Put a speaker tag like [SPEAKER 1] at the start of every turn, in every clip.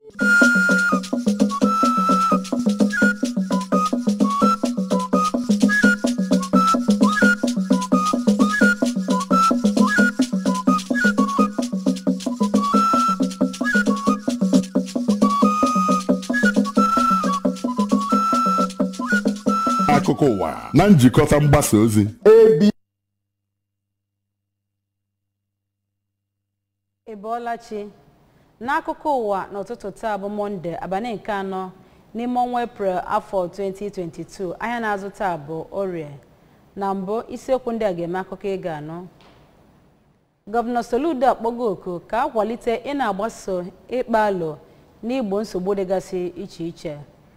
[SPEAKER 1] akụkọ ụwa na njikọta mgbasa ozi
[SPEAKER 2] ị bọọla chi n'akụkọ ụwa n'ụtụtụ taa bụ mọnde abalị nke anọ n'ime ọnwa eprel afọ 2022 ahịa na-azụ taa bụ orie na mbụ isiokwu ndị a ga-eme akụkọ ị ga-anụ gọvanọ soludo akpọgo oku ka a kwalite ị na-agbaso ịkpa alo n'igbo nsogbu dịgasị iche iche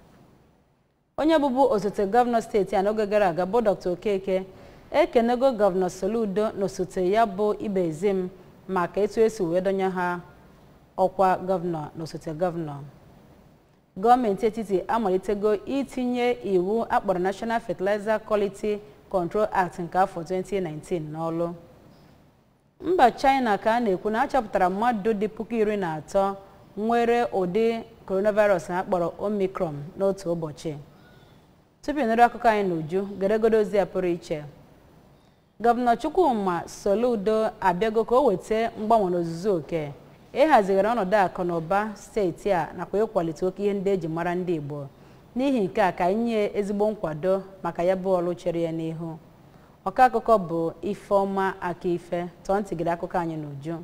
[SPEAKER 2] onye bụbu osote gọvanọ steeti a n'oge gara aga bụ dr okeke ekenego gọvanọ soludo na osote ya bụ ibezim maka etu esi wee donye ha ọkwa gọvanọ na osote gọvanọ gọọmenti etiti amalitego itinye iwu akpọrọ national fertilizer quality control act nke afọ 2019 n'ọlụ mba china ka a na-ekwu na achọpụtara mmadụ dị puku iri na atọ nwere ụdị coronavirus a kpọrọ omicron n'otu ụbọchị tupu ịnụrụ akụkọ anyị n'uju geregodo ozi ya pụrụ iche gọvanọ chukwuma soludo abịago ka o weta mgbanwe n'ozuzu oke ịhazigharị ọnọdụ akụ na ụba steeti a nakwa ịkwalite oke ihe ndị eji mara ndị igbo n'ihi nke a ka anyị nye ezigbo nkwado maka ya bụ ọrụ chere ya n'ihu ọka akụkọ bụ ifeọma aka ife tọọ ntị gịrị akụkọ anyị n'uju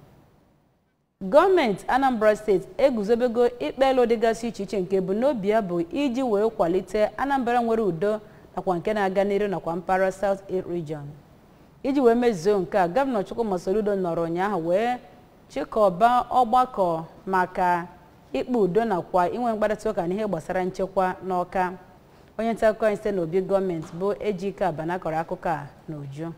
[SPEAKER 2] gọọmenti anambra steeti eguzobego ikpe elu dịgasị iche iche nke ebumnobi ya bụ iji wee kwalite anambra nwere udo nakwa nke na-aga n'iru nakwa mpaghara south east region iji wee mezuo nke a gọvanọ chukwuma soludo nọrọ ụnyaahụ wee chịkọba ọgbakọ maka ikpe udo nakwa inwe mkparịta ụka n'ihe gbasara nchekwa n'ọka onye nta akụkọ anyị site n'obi gọọmenti bụ ejike abana kọrọ akụkọ a n'uju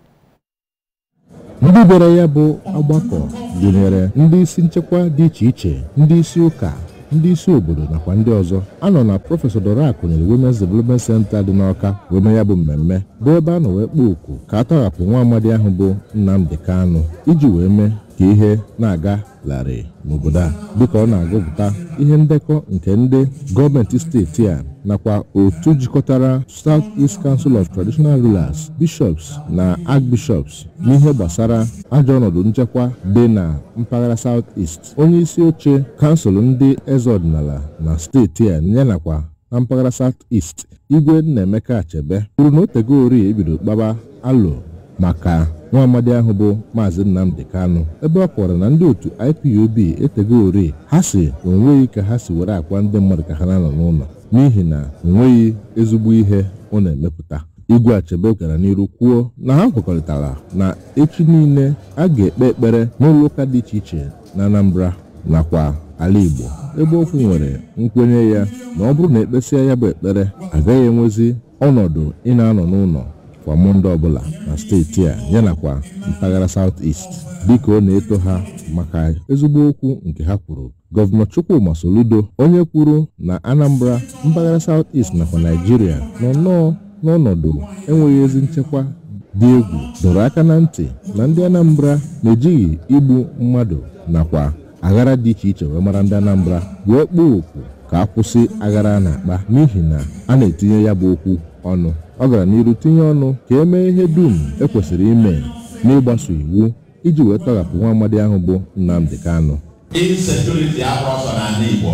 [SPEAKER 3] ndị bịara ya bụ ọgbakọ gụnyere ndị isi nchekwa dị iche iche ndị isi ụka ndị isi obodo nakwa ndị ọzọ anọ na prọfesọ dorak nyere womens development center dị n'ọka wee mee ya bụ mmemme bụ ebe a nọ wee kpọọ oku ka a tọghapụ nwa amadi ahụ bụ nnamdi kanu iji wee mee ka ihe na-aga larịị n'obodo a dịka ọ na-agụpụta ihe ndekọ nke ndị gọọmenti steeti a nakwa otu jikọtara South East Council of Traditional Rulers Bishops na Archbishops n'ihe gbasara ajọ ọnọdụ nchekwa dị na mpaghara South East onye isi oche kansụl ndị eze ọdịnala na steeti a ya nakwa na mpaghara South East igwe Nnaemeka Achebe kwuru na otego ori ebido kpaba alo maka nwa amadi ahụ bụ maazị nnamdi kanu ebe ọ kọwara na ndị otu ipob etego ori ha si onweghị ka ha si were akwa ndị mmadụ ka ha na-anọ n'ụlọ n'ihi na onweghị ezigbo ihe ọ na-emepụta igwe achebe gara n'iru kwuo na ha kwekọrịtara na echi niile a ga-ekpe ekpere n'ụlọ ụka dị iche iche na anambra nakwa ala igbo ebe okwu nwere nkwenye ya na ọ bụrụ na ekpesịa ya bụ ekpere agaghị enwezi ọnọdụ ị na-anọ n'ụlọ kwa mọnde ọbụla na steeti a yanakwa mpaghara South East dịka ọ na-eto ha maka ezigbo okwu nke ha kwuru gọvanọ Chukwuma Soludo onye kwuru na Anambra mpaghara South East nakwa Naijiria nọ nnọọ n'ọnọdụ enweghị ezi nchekwa dị egwu dọrọ aka na ntị na ndị Anambra na-ejighị igbu mmadụ nakwa aghara dị iche iche wee mara ndị Anambra wee kpọọ oku ka a kwụsị aghara a na-akpa n'ihi na a na-etinye ya bụ okwu ọnụ ọ gara n'iru tinye ọnụ ka e mee ihe dum ekwesịrị ime n'ịgbaso iwu iji wee tọghapụ nwa amadi ahụ bụ Nnamdi Kanu
[SPEAKER 4] insekuriti agbọsọ n'ala Igbo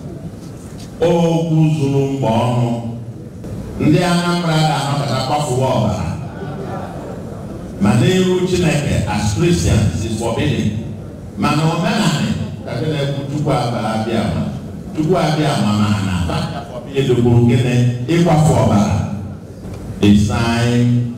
[SPEAKER 4] okwu zuru mgba ọnụ ndị Anambra ga-anọkọta kwafuwa ọbara ma n'iru Chineke as Christians is forbidden mana omenala kabe na-ekwu Chukwu abịa ama Chukwu abịa ama ma na edogburu gịnị ịkwafu ọbara a sign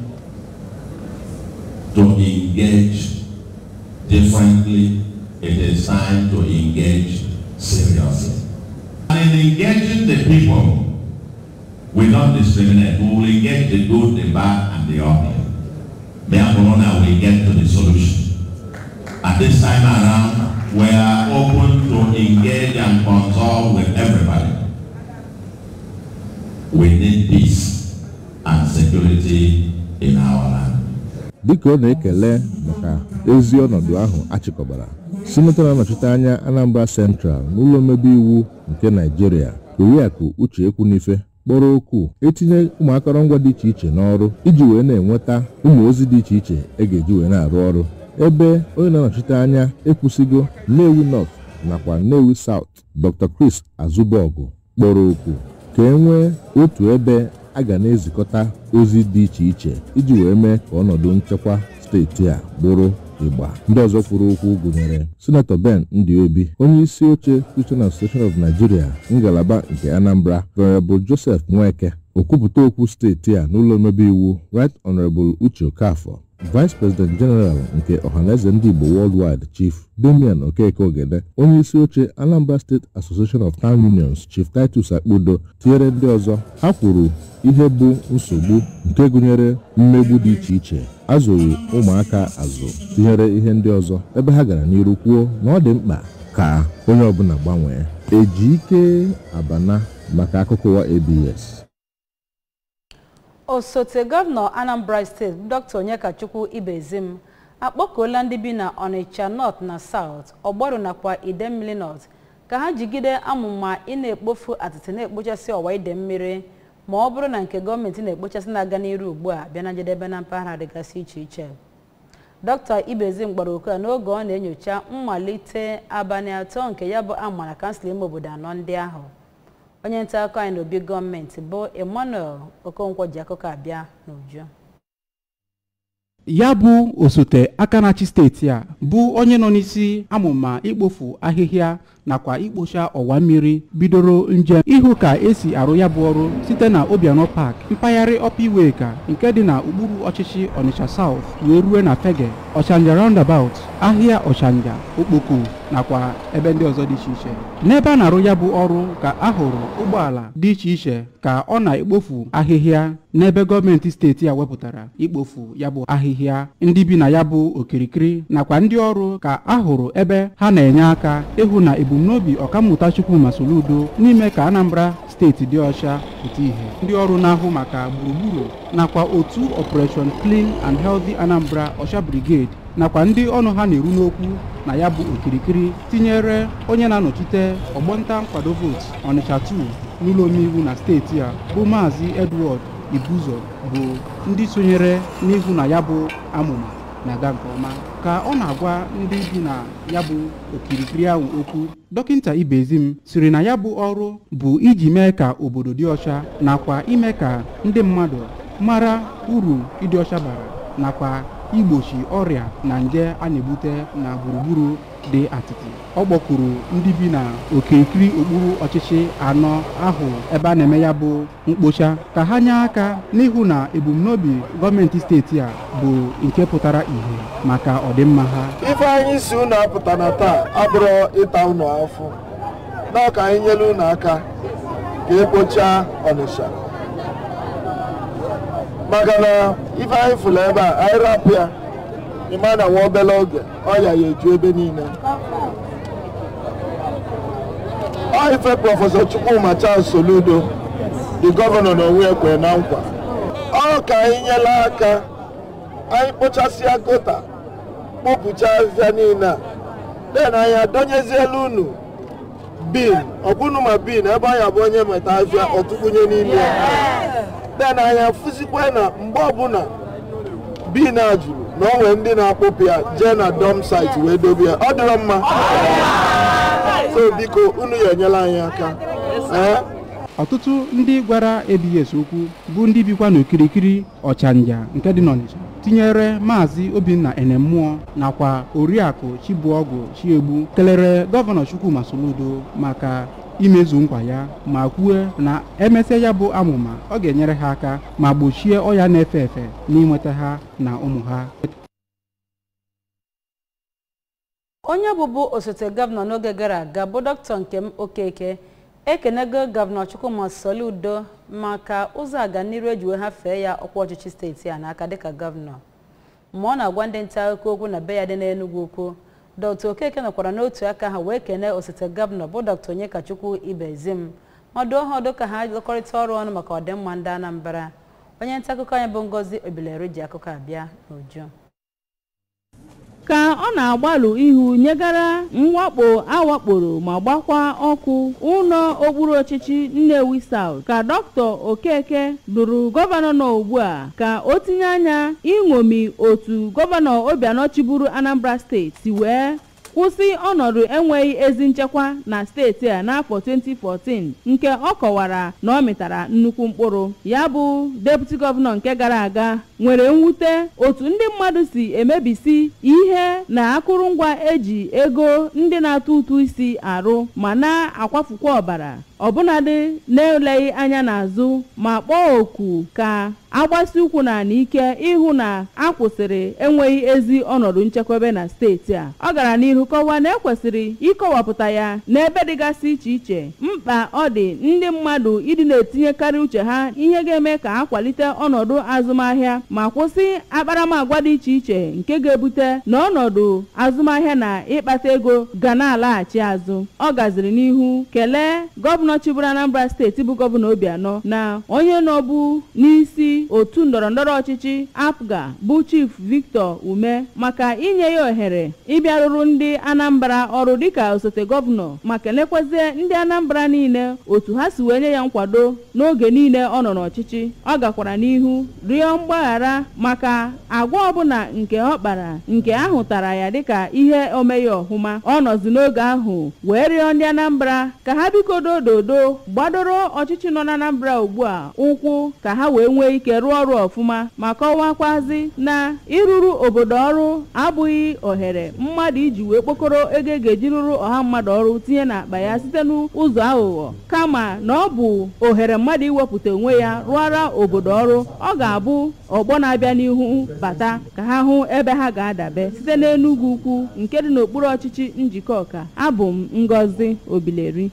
[SPEAKER 4] to engage differently. It is time to engage seriously. And in engaging the people, we don't discriminate. We will engage the good, the bad, and the ugly. Therefore, now we get to the solution. At this time around, we are open to engage and consult with everybody. We need peace and security in our land.
[SPEAKER 3] dịka ọ na-ekele maka ezi ọnọdụ ahụ achịkọbara sinetọ na-anọchite anya anambra central n'ụlọ omebe iwu nke naijiria oriakụ uche ekwunife kpọrọ okwu etinye ụmụ akọrọngwa dị iche iche n'ọrụ iji wee na-enweta ụmụ ozi dị iche iche e ga-eji wee na-arụ ọrụ ebe onye na-anọchite anya ekwusigo nnewi north nakwa nnewi south dr chris azụbọgụ kpọrọ okwu ka e nwee otu ebe a ga na-ezikọta ozi dị iche iche iji wee mee ka ọnọdụ nchekwa steeti a bụrụ ịgba ndị ọzọ kwuru okwu gụnyere sinetọ ben ndị obi onye isi oche christian association of nigeria ngalaba nke anambra venerable joseph nweke okwupụta okwu steeti a n'ụlọ omebe iwu right honorable uche okafọ vice president general nke ọhaneze ndị igbo worldwide chief damian okeke ogede onye isi oche anambra state association of town unions chief titus akpodo tinyere ndị ọzọ ha kwuru ihe bụ nsogbu nke gụnyere mmegbu dị iche iche azụghị ụmụaka azụ tinyere ihe ndị ọzọ ebe ha gara n'iru kwuo na ọ dị mkpa ka onye ọbụla gbanwee eji ike abana maka akụkọ ụwa abs
[SPEAKER 2] osote gọvanọ anambra steeti dr onyekachukwu ibezim akpọkuola ndị bi na onitsha north na south ọgbaru nakwa idemmili north ka ha jigide amụma ị na-ekpofu atịtị na-ekpochasị ọwa ide mmiri ma ọ bụrụ na nke gọọmenti na-ekpochasị na-aga n'iru ugbu a bịa na njedebe na mpaghara dịgasị iche iche dr ibezim gbara oku a n'oge ọ na-enyocha mmalite abalị atọ nke ya bụ amara kansụl ime obodo anọ ndị ahụ onye nta akụkọ anyị n'obi gọọmenti bụ emmanuel okonkwo ji akụkọ abịa n'uju
[SPEAKER 5] ya bụ osote aka na-achị steeti a bụ onye nọ n'isi amụma ikpofu ahịhịa nakwa ikpocha ọwa mmiri bidoro njem ịhụ ka esi arụ ya bụ ọrụ site na obianọ park mpaghara ọpiweka nke dị na okpuru ọchịchị onitsha south wee rue na fege ọchanja roundabout ahịa ọchanja okpoko nakwa ebe ndị ọzọ dị iche iche n'ebe a na-arụ ya bụ ọrụ ka a hụrụ ụgbọala dị iche iche ka ọ na-ekpofu ahịhịa n'ebe gọọmenti steeti a wepụtara ikpofu ya bụ ahịhịa ndị bi na ya bụ okirikiri nakwa ndị ọrụ ka a hụrụ ebe ha na-enye aka ịhụ na ebumnobi ọkammụta chukwuma soludo n'ime ka anambra steeti dị ọcha pụta ihe ndị ọrụ na-ahụ maka gburugburu nakwa otu operation clean and healthy anambra ọcha brigade nakwa ndị ọnụ ha na-eru n'okwu na ya bụ okirikiri tinyere onye na-anọchite ọgbọnta nkwado vootu ọnịcha 2 n'ụlọ omeiwu na steeti a bụ maazị edward ibuzo bụ ndị sonyere n'ihu na ya bụ amụma na-aga nke ọma ka ọ na-agwa ndị bi na ya bụ okirikiri ahụ okwu dọkịta ibezim siri na ya bụ ọrụ bụ iji mee ka obodo dị ọcha nakwa ime ka ndị mmadụ mara uru ịdị ọcha bara nakwa igbochi ọrịa na nje a na-ebute na gburugburu dị atịtị ọ kpọkuru ndị bi na okirikiri okpuru ọchịchị anọ ahụ ebe a na-eme ya bụ mkpocha ka ha nye aka n'ihu na ebumnobi gọọmenti steeti a bụ nke pụtara ìhè maka ọdịmma ha
[SPEAKER 6] ife anyị si unu apụta na taa abụrụ ịta unu afụ na ka anyị nyere unu aka ka ekpochaa ọnịsha maka na ife anyị fụrụ ebe a anyị rapụ ya ịma na nwa obere oge ọya ya eju ebe niile ọ ife prọfesọ chukwuma charles soludo dị gọvanọ na onwe ekwe na nkwa ọ ka anyị nyere aka anyị kpochasịa gota kpopụcha ahịhịa niile a den anyị adọnyeziela unu bin ọbụnụ ma bin ebe anyị abụ onye meta ahịhịa ọtụkwunye n'ime ya den anyị afụzikwa na mgbe ọbụla bin a juru na o nwere ndị na-akpọpụ ya jee na dọm site wee dobe ya ọ dịrọ mma so biko unu ya enyela anyị aka ee
[SPEAKER 5] ọtụtụ ndị gwara abs okwu bụ ndị bikwa n'okirikiri ọchanja nke dị n'ọnịcha tinyere maazị obinna enemụọ nakwa oriakụ chibuọgụ chiegbu kelere gọvanọ chukwuma soludo maka imezu nkwa ya ma kwue na emesịa ya bụ amụma ọ ga-enyere ha aka ma gbochie ọya na-efe efe n'inweta ha na ụmụ ha
[SPEAKER 2] onye bụbu osote gọvanọ n'oge gara aga bụ dr nkem okeke ekenego gọvanọ chukwuma soludo maka ụzọ aganiru eji wee hafee ya ọkwa ọchịchị steeti a n'aka dịka gọvanọ ma ọ na-agwa ndị nta akụkọ okwu na be ya dị n'enugwu ukwu dr okeke nọkwara n'otu aka ha wee kene osote gọvanọ bụ dr onyekachukwu ibezim ma dụọ ha ọdụ ka ha lụkọrịta ọrụ ọnụ maka ọdịmma ndị anambra onye nta akụkọ anyị bụ ngozi obilere ji akụkọ abịa n'uju
[SPEAKER 7] ka ọ na-agbalụ ihu nyegara mwakpo awakporo ma gbakwa ọkụ ụlọ okpuru ọchịchị Nnewi South ka Dr. Okeke dụrụ gọvanọ nọ ugbu a ka o tinye anya ịṅomi otu gọvanọ Obianọ chịburu Anambra steeti si wee kwụsị ọnọdụ enweghị ezi nchekwa na steeti a n'afọ 2014 nke ọ kọwara na ọ mịtara nnukwu mkpụrụ ya bụ deputi gọvanọ nke gara aga nwere mwute otu ndị mmadụ si emebisi ihe na akụrụngwa eji ego ndị na-atụ ụtụ isi arụ ma na-akwafukwa ọbara ọbụnadị na-eleghị anya n'azụ ma kpọọ oku ka agbasi ụkwụ na ike ịhụ na a kwụsịrị enweghị ezi ọnọdụ nchekwebe na steeti a ọ gara n'ihu kọwaa na ekwesịrị ịkọwapụta ya n'ebe dịgasị iche iche mkpa ọ dị ndị mmadụ ịdị na-etinyekarị uche ha ihe ga-eme ka ha kwalite ọnọdụ azụmahịa ma kwụsị akparamagwa dị iche iche nke ga-ebute na ọnọdụ azụmahịa na ịkpata ego ga na-alaghachi azụ ọ gaziri n'ihu kelee gọvanọ chịbụrụ Anambra steeti bụ gọvanọ Obianọ na onye nọbu n'isi otu ndọrọndọrọ ọchịchị apga bụ chief victor ume maka inye ya ohere ịbịarụrụ ndị anambra ọrụ dịka osote gọvanọ ma kelekwazie ndị anambra niile otu ha si wee nye ya nkwado n'oge niile ọ nọ n'ọchịchị ọ gakwara n'ihu rịọ mgbaghara maka agwa ọbụla nke ọ kpara nke ahụtara ya dịka ihe omeghị ọhụma ọ nọzi n'oge ahụ wee rịọ ndị anambra ka ha bikodo dodo gbadoro ọchịchị nọ n'anambra ugbu a ụkwụ ka ha wee nwee ike rụọ ọrụ ọfụma ma kọwakwazi na ịrụrụ obodo ọrụ abụghị ohere mmadụ iji wee kpokọrọ ego e ga-eji rụrụ ọha mmadụ ọrụ tinye n'akpa ya site n'ụzọ aghụghọ kama na ọ bụ ohere mmadụ iwepụta onwe ya rụọra obodo ọrụ ọ ga-abụ ọgbọ na-abịa n'ihu bata ka ha hụ ebe ha ga-adabe site n'Enugu ukwu nke dị n'okpuru ọchịchị njikọ ọka abụ m Ngozi Obileri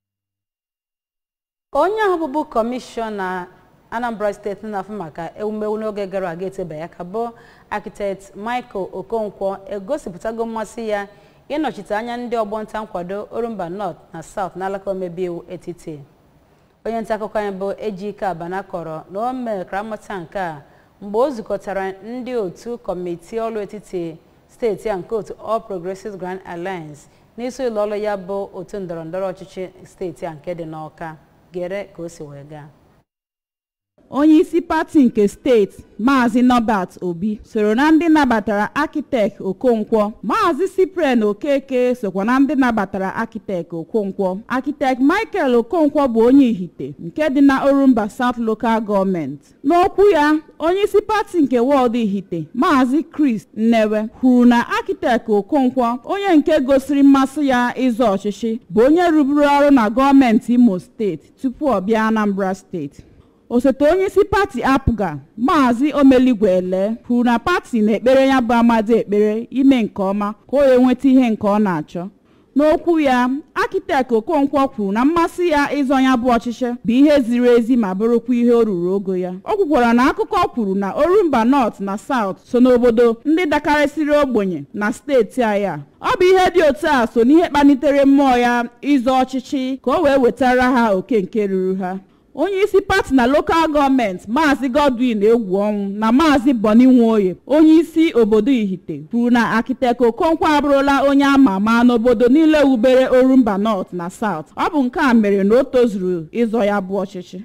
[SPEAKER 2] onye ahụ bụbu kọmishọna anambra steeti na-afụ maka ewumewu n'oge gara aga etebe ya ka bụ architect michael okonkwo egosipụtago mmasị ya ịnọchite anya ndị ọgbọ nta nkwado orumba north na south n'alaka omebe iwu etiti onye nta akụkọ anyị bụ ejike abana kọrọ na o mekara mmụta nke a mgbe o zukọtara ndị otu kọmitii ọrụ etiti steeti a nke otu all progressives grand alliance n'isi ụlọ ọrụ ya bụ otu ndọrọndọrọ ọchịchị steeti a nke dị n'ọka gere ka o si wee gaa
[SPEAKER 7] onye isi pati nke steeti maazị nọbat obi soro na ndị nabatara akitek okonkwo maazị cyprian okeke sokwa na ndị nabatara akitek okonkwo akitek michael okonkwo bụ onye ihite nke dị na orumba south local gọọmenti n'okwu ya onye isi pati nke wọọdụ ihite maazị chris nnewe kwuru na akitek okonkwo onye nke gosiri mmasị ya ịzọ ọchịchị bụ onye rụburu ọrụ na gọọmenti imo steeti tupu ọ bịa anambra steeti osote onye isi pati apụga maazị omeligwe ele kwuru na pati na-ekpere ya bụ amadi ekpere ime nke ọma ka o wee nweta ihe nke ọ na-achọ n'okwu ya akitek okonkwo kwuru na mmasị ya ịzọ ya bụ ọchịchị bụ ihe ziri ezi ma bụrụkwa ihe o ruru ogo ya o kwukwara na akụkọ kwuru na orumba north na south so n'obodo ndị dakarịsịrị ogbenye na steeti aya ọ bụ ihe dị otu a so n'ihe kpalitere mmụọ ya ịzọ ọchịchị ka o wee wetara ha oke nke ruru ha onye isi pati na lokal gọọmenti maazị godwin egwu ọnwụ na maazị boni nwoye onye isi obodo ihite kwuru na akitek okonkwo abụrụla onye ama ama n'obodo niile wubere orumba north na south ọ bụ nke a mere na o tozuru ịzọ ya bụ ọchịchị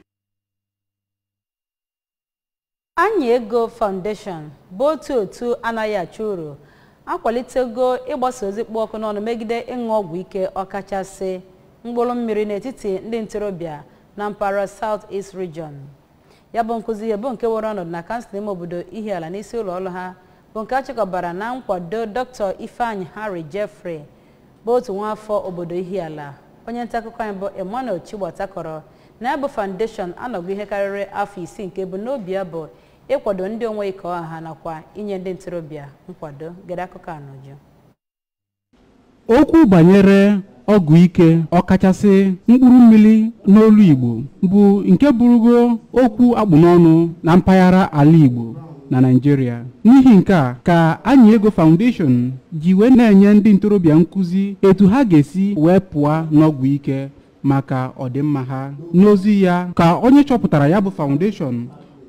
[SPEAKER 2] anyị ego foundation bụ otu otu anaghị achụ uru akwalitego ịgbasa ozi kpụ ọkụ n'ọnụ megide ịṅụ ọgwụ ike ọkachasị mkpụrụ mmiri n'etiti ndị ntorobịa na mpaghara south east region ya bụ nkụzi ihe bụ nke were ọnọdụ na kansụl ime obodo ihiala n'isi ụlọ ọrụ ha bụ nke achịkọbara na nkwado dr ifeanyi harry jeffrey bụ otu nwaafọ obodo ihiala onye nta akụkọ anyị bụ emmanuel chigbata kọrọ na ya bụ foundation anọgo ihe karịrị afọ isii nke bụ n'obi ya bụ ịkwado ndị onwe ike ọha nakwa inye ndị ntorobịa nkwado gere akụkọ anọju
[SPEAKER 5] okwu banyere ọgwụ ike ọkachasị mkpụrụ mmiri n'olu igbo bụ nke bụrụgo okwu akpụ n'ọnụ na mpaghara ala igbo na naijiria n'ihi nke a ka anyị ego foundation ji wee na-enye ndị ntorobịa nkụzi etu ha ga-esi wee pụọ n'ọgwụ ike maka ọdịmma ha n'ozi ya ka onye chọpụtara ya bụ foundation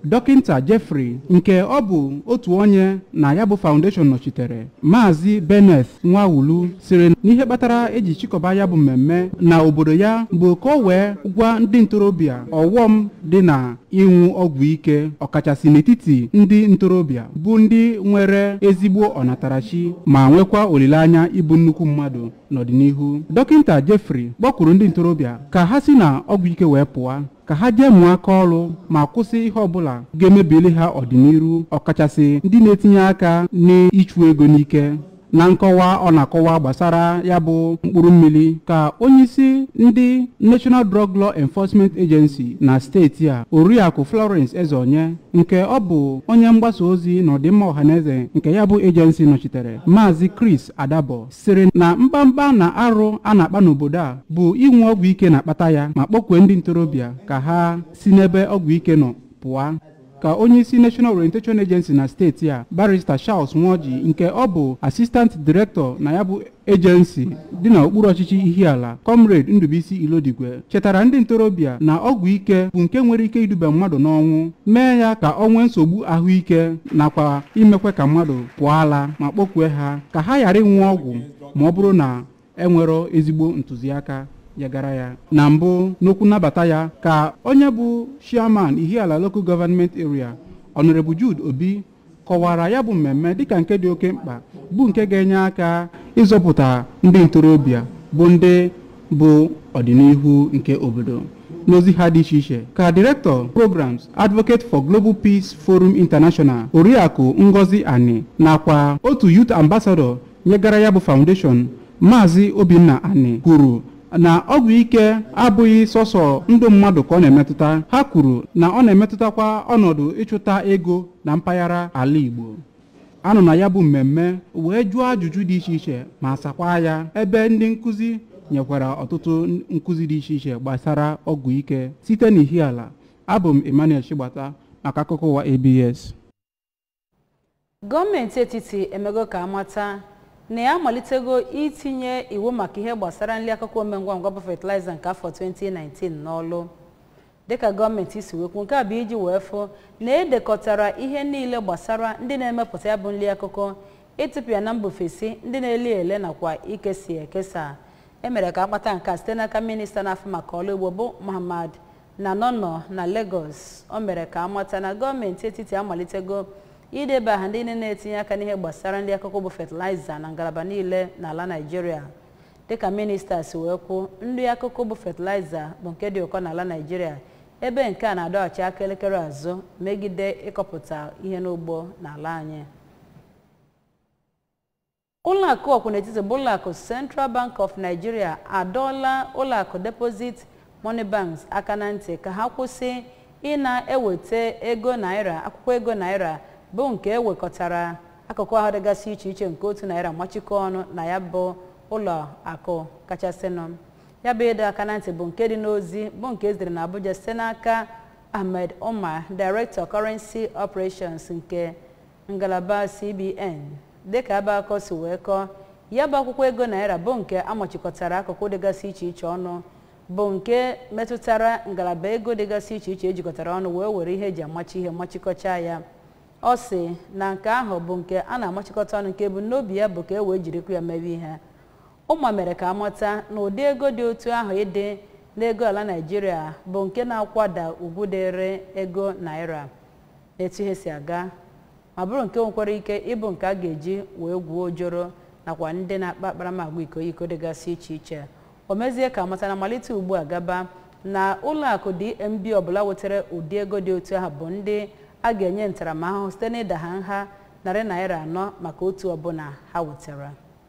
[SPEAKER 5] dọkịnta jeffrey nke ọ bụ otu onye na ya bụ foundation nọchitere maazị benneth nwawulu siri n'ihe kpatara eji chịkọba ya bụ mmemme na obodo ya bụ ka o wee gwa ndị ntorobịa ọghọm dị na ịṅụ ọgwụ ike ọkachasị n'etiti ndị ntorobịa bụ ndị nwere ezigbo ọnatarachi ma nwekwa olileanya ịbụ nnukwu mmadụ n'ọdịnihu dọkịnta jeffrey kpọkwuru ndị ntorobịa ka ha si na ọgwụ ike wee pụọ ka ha jee mụọ aka ọrụ ma kwụsị ihe ọbụla ga-emebili ha ọdịnihu ọkachasị ndị na-etinye aka n'ịchụ ego n'ike na nkọwa ọ na-akọwa gbasara ya bụ mkpụrụ mmiri ka onyeisi ndị national drug law enforcement agency na steeti a oriakụ florence ezeonye nke ọ bụ onye mgbasa ozi na ọdịmma ọhaneze nke ya bụ agency nọchitere maazị chris adabo sịrị na mkpamkpa na arụ a na-akpa n'obodo a bụ inwe ọgwụ ike na-akpata ya ma kpọkwee ndị ntorobịa ka ha si n'ebe ọgwụ ike nọ pụọ ka onyeisi national orientation agency na steeti a barrister charles nwoji nke ọ bụ assistant director na ya bụ agency dị n'okpuru ọchịchị ihiala comrade ndụbụisi ilodigwe chetara ndị ntorobịa na ọgwụ ike bụ nke nwere ike iduba mmadụ n'ọnwụ mee ya ka ọ nwee nsogbu ahụike nakwa imekwe ka mmadụ pụọ ala ma kpọkwue ha ka ha ghara ịnwụ ọgwụ ma ọ bụrụ na enwero ezigbo ntụziaka ya gara ya na mbụ n'okwu nnabata ya ka onye bụ chairman ihiala local government area honorable jude obi kọwara ya bụ mmemme dịka nke dị oke mkpa bụ nke ga-enye aka ịzọpụta ndị ntorobịa bụ ndị bụ ọdịnihu nke obodo n'ozi ha dị iche iche ka director programs advocate for global peace forum international oriakụ ngozi ani nakwa otu youth ambassador nyegara ya bụ foundation maazị obinna ani kwuru na ọgwụ ike abụghị sọsọ ndụ mmadụ ka ọ na-emetụta ha kwuru na ọ na-emetụtakwa ọnọdụ ịchụta ego na mpaghara ala igbo anọ na ya bụ mmemme wee jụọ ajụjụ dị iche iche ma sakwa ya ebe ndị nkụzi nyekwara ọtụtụ nkụzi dị iche iche gbasara ọgwụ ike site n'ihiala abụ m emmanuel chigbata maka akụkọ ụwa abs
[SPEAKER 2] gọọmenti etiti emego ka amata na ya amalitego itinye iwu maka ihe gbasara nri akụkọ omengwa ngwa bụ fatịlaịza nke afọ 2019 n'ọlụ dịka gọọmenti si wekwu nke a bụ iji wee fụ na edekọtara ihe niile gbasara ndị na-emepụta ya bụ nri akụkọ ịtụpụ ya na mbufesi ndị na-eli ele nakwa ikesi ekesa emere ka akpata nke a site n'aka minista na-afụ maka ọrụ ugbo bụ muhammad nanono na lagos o mere ka amata na gọọmenti etiti amalitego ideba aha ndị na-etinye aka n'ihe gbasara ndị akụkọ bụ fatịlaịza na ngalaba niile n'ala naijiria dịka minista si wee kwuo nri akụkọ bụ fatịlaịza bụ nke dị ụkọ n'ala naijiria ebe nke a na-adọghachi aka elekere azụ megide ịkọpụta ihe n'ugbo n'ala anyị ụlọakụ ọkwụnetiti bụ ụlọakụ central bank of nigeria adọọla ụlọakụ deposit money banks aka na ntị ka ha kwụsị ị na-eweta ego naira akwụkwọ ego naira bụ nke ewekọtara akụkụ ahụ dịgasị iche iche nke otu naira machikọ ọnụ na ya bụ ụlọ akụ kachasịnụ ya bụ ịdọ aka na ntị bụ nke dị n'ozi bụ nke ezitere na abuja site n'aka ahmed omar director currency operations nke ngalaba cbn dịka ebe akọ si wee kọọ ya bụ akwụkwọ ego naira bụ nke amachikọtara akụkụ dịgasị iche iche ọnụ bụ nke metụtara ngalaba ego dịgasị iche iche ejikọtara ọnụ wee were ihe eji amachi ihe machikọchaa ya ọ sị na nke ahụ bụ nke a na-amachịkọta ọnụ nke ebumnobi ya bụ ka e wee jirikwa ya mewe ihe ụma mere ka amata na ụdị ego dị otu ahụ ịdị n'ego ala naijiria bụ nke na-akwada ugwu dịrị ego naira etu ihe si aga ma bụrụ nke nwekwara ike ịbụ nke a ga-eji wee gwuo ojoro nakwa ndị na-akpa akparamagwa iko iko dịgasị iche iche o mezie ka amata na malite ugbu a gaba na ụlọakụ dmb ọbụla wetara ụdị ego dị otu ahụ bụ ndị a ga-enye ntaramahụhụ site n'ịda ha nha narị naira anọ maka otu ọbụla ha wetara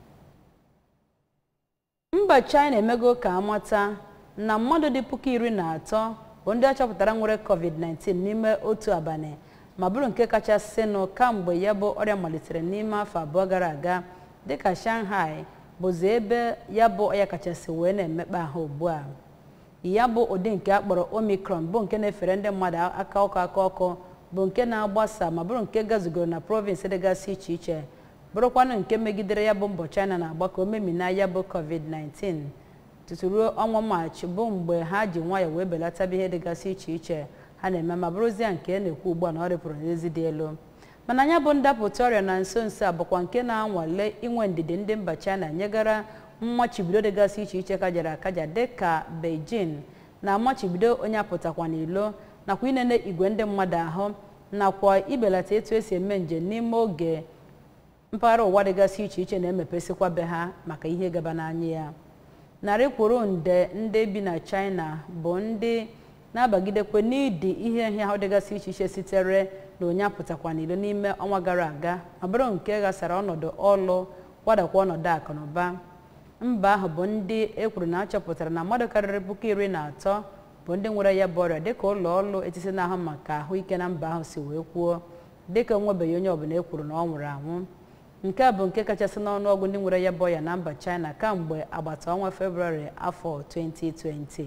[SPEAKER 2] mba china emego ka amata na mmadụ dị puku iri na atọ bụ ndị achọpụtara nwere covid-19 n'ime otu abalị ma bụrụ nke kachasịnụ kamgbe ya bụ ọrịa malitere n'ime afọ abụọ gara aga dịka shanghai bụzi ebe ya bụ ọya kachasị wee na-emekpa ahụ ugbu a ya bụ ụdị nke akpọrọ omicron bụ nke na-efere ndị mmadụ aka ọkụ aka ọkụ bụ nke na-agbasa ma bụrụ nke gazugoro na provinsi dịgasị iche iche bụrụkwanụ nke megidere ya bụ mbọ china na-agba ka o memina ya bụ covid-19 tutu ruo ọnwa maachị bụ mgbe ha ji nwayọọ wee belataba ihe dịgasị iche iche ha na-eme ma bụrụzie nke a na-ekwu ugbu a na ọ rịpụrụ n'ezi dị elu mana ya bụ ndapụta ọrịa na nso nso a bụkwa nke na-anwale inwe ndidi ndị mba china nyegara mmachibido dịgasị iche iche kajara akaja dịka beijing na mmachibido onye apụtakwa n'ilo nakwa inene igwe ndị mmadụ ahụ nakwa ibelata etu esi eme njem n'ime oge mpaghara ụwa dịgasị iche iche na-emepesikwa be ha maka ihe gaba n'anya ya narị kwuru nde ndị bi na china bụ ndị na-abagidekwe n'ịdị ihe nhịahụ dịgasị iche iche sitere na onye apụtakwa n'ilo n'ime ọnwa gara aga ma bụrụ nke ghasara ọnọdụ ọlụ kwadakwa ọnọdụ akụ na ụba mba ahụ bụ ndị e kwuru na achọpụtara na mmadụ karịrị puku iri na atọ bụ ndị nwere ya bụ ọrịa dịka ụlọ ọrụ etiti na-ahụ maka ahụike na mba ahụ si wee kwuo dịka onwebeghị onye ọbụla e kwuru na ọ nwụrụ anwụ nke a bụ nke kachasị n'ọnụọgụ ndị nwere ya bụ ọrịa na mba china kamgbe agbata ọnwa febrụwarị afọ 2020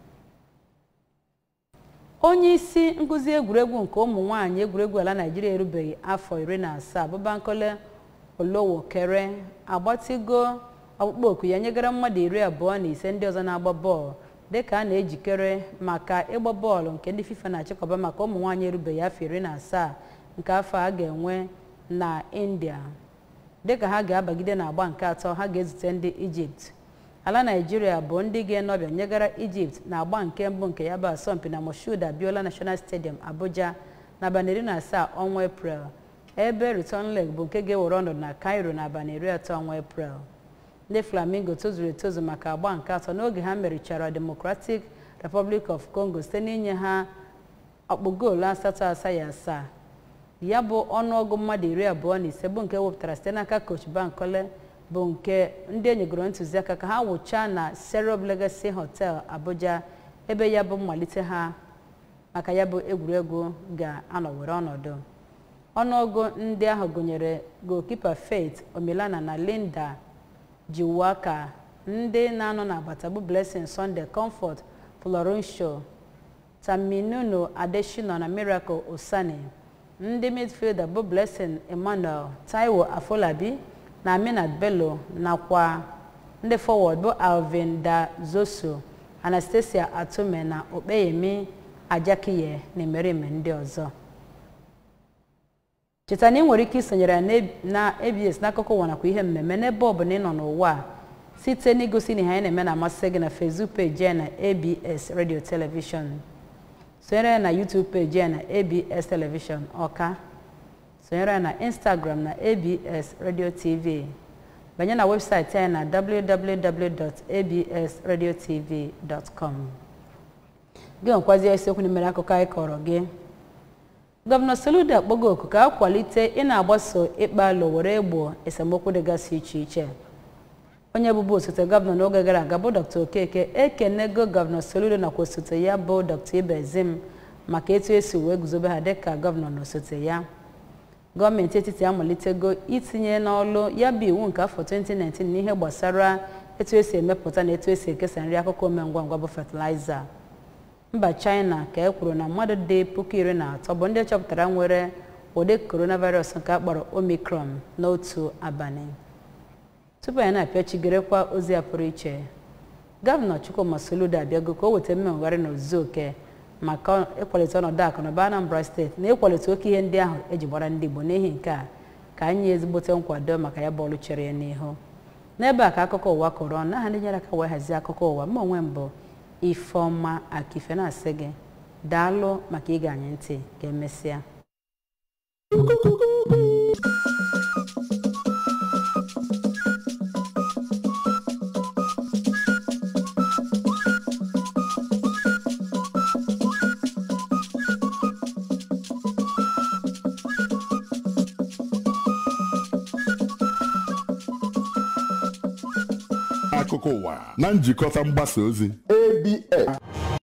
[SPEAKER 2] onye isi nkụzi egwuregwu nke ụmụ nwaanyị egwuregwu ala naijiria erubeghị afọ iri na asaa bụbankole olowokere agbatigo ọkpụkpọ oku ya nyegara mmadụ iri abụọ na ise ndị ọzọ na-agba bọọlụ dịka a na-ejikere maka ịgba bọọlụ nke ndị fifa na-achịkọba maka ụmụ nwaanyị erubeghị afọ iri na asaa nke afọ a ga-enwe na india dịka ha ga-abagide na agba nke atọ ha ga-ezute ndị ijipt ala naijiria bụ ndị ga-enọbịa nyegara ijipt na agba nke mbụ nke ya bụ asọmpi na moshood abiola national stadium abuja n'abalị iri na asaa ọnwa eprel ebe return leg bụ nke ga-ewere ọnọdụ na cairo n'abalị iri atọ ọnwa eprel ndị flamingo tozuru etozu maka agba nke atọ n'oge ha merichara democratic republic of congo site n'inye ha ọkpụ goolu asatọ asaghị asaa ya bụ ọnụọgụ mmadụ iri abụọ na ise bụ nke wepụtara site n'aka coach bankole bụ nke ndị enyegoro ntụziaka ka ha wụchaa na serob legacy hotel abuja ebe ya bụ mmalite ha maka ya bụ egwuregwu ga-anọ were ọnọdụ ọnụọgụ ndị ahụ gụnyere goalkeeper faith omilana na linda jiwaka ndị na-anọ n'agbata bụ blessing sunday comfort florencio taminunu adeshino na miracle osani ndị midfielder bụ blessing emmanuel taiwo afolabi na aminat bello nakwa ndị forward bụ alvin dazoso anastasia atume na okpeyemi ajakiye na emereme ndị ọzọ cheta na ị nwere ike isonyere na abs n'akụkọ ụwa nakwa ihe mmemme n'ebe ọbụla ị nọ n'ụwa a site n'igosi na ihe anyị na-eme na-amasị gị na facebook page ya na abs radio television sonyere ya na youtube page ya na abs television ọka sonyere ya na instagram na abs radio tv banye na webụsaịtị anyị na www.absradiotv.com gị nwekwazie isiokwu na-emere akụkọ anyị kọrọ gị gọvanọ soludo akpọgo oku ka a kwalite ị na-agbaso ịkpa alụ were egbo esemokwu dịgasị iche iche onye bụbu osote gọvanọ n'oge gara aga bụ dr okeke ekenego gọvanọ soludo nakwa osote ya bụ dr ibezim maka etu esi wee guzobe ha dịka gọvanọ na osote ya gọọmenti etiti amalitego itinye n'ọlụ ya bụ iwu nke afọ 2019 n'ihe gbasara etu esi emepụta na etu esi ekesa nri akụkọ ome ngwa ngwa bụ fatịlaịza mba china ka e kwuru na mmadụ dị puku iri na atọ bụ ndị chọpụtara nwere ụdị coronavirus nke akpọrọ omicron n'otu abalị tupu anyị na-apịachigerekwa ozi a pụrụ iche gọvanọ chukwuma soludo abịago ka o weta mmegharị na ozuzu oke maka ịkwalite ọnọdụ akụ na ụba anambra steeti na ịkwalite oke ihe ndị ahụ eji gbara ndị igbo n'ihi nke a ka anyị ezigbote nkwado maka ya bọọlụ chere ya n'ihu n'ebe a ka akụkọ ụwa kọrọ ọnụ aha ndị nyere aka wee hazie akụkọ ụwa mma onwe mbụ ifeọma akife na-asị gị daalụ maka ige anyị ntị ka emesịa
[SPEAKER 1] akụkọ ụwa na njikọta mgbasa ozi
[SPEAKER 6] abs